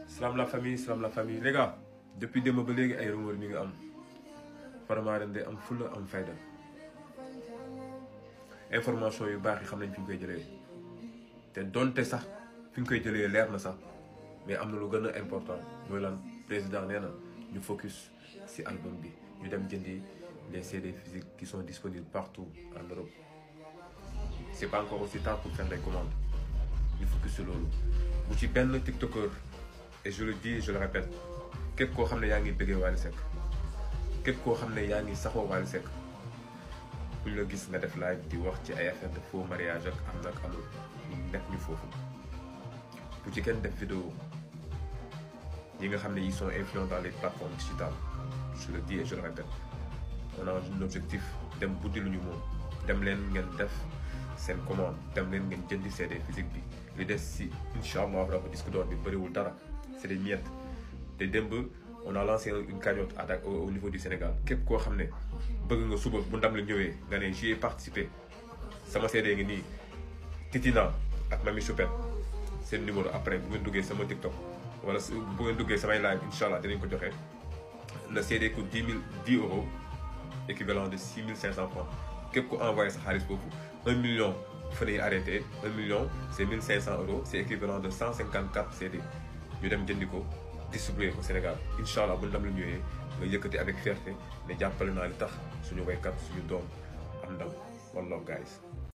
Salam la famille salam la famille les gars depuis démb ba léegi ay rumeur mi nga am Faramareen day am fulla am fayda information yu baax yi xam nañ fi ñu koy jëlee te donte sax fi ñu koy jëlee leer na sax mais am na lu gën a important mooy lan président nee na ñu focus ci album bi ñu dem jëndi les CD physiques qui sont disponibles partout en Europe c'est pas encore aussi tard pour faire les commandes ñu focus ci loolu bu ci benn tiktoker et je le dis et je le répète képp koo xam ne yaa ngi bëggee Wally Seck képp koo xam ne yaa ngi saxoo Wally Seck bu ñu la gis nga def live di wax ci ay affaire de faux mariage ak am nag amul ñu nekk ñu foofu bu ci kenn def vidéo yi nga xam ne ils sont influents dans les plateformes digitales je le dis et je le répète on a un objectif dem buddi lu ñu moom dem leen ngeen def seen commande dem leen ngeen jëndi CD physique bi li des si incha allah rabi disque d'or bi bëriwul dara c'est des miettes te démb on a lancé une cagnotte à au niveau du Sénégal képp koo xam ne bëgg nga suba bu ndam la ñëwee nga ne j'y ai participé sama CD ngi nii Titina ak Mami Choupette seen numéro après bu ngeen duggee sama TikTok wala bu ngeen duggee samay live incha allah dinañ ko joxe le CD coûte dix mille dix euros équivalent de six mille cinq cent francs képp ku envoyé sa xaalis foofu un million fa lay arrêté un million c'est mille cinq cent euros c'est équivalent de cent cinquante quatre CD ñu dem jëndi ko distribué au Sénégal incha allah bu ndam la ñëwee nga yëkkati avec fierté ne jàppale naa li tax suñu waykat suñu doom am ndam one love guys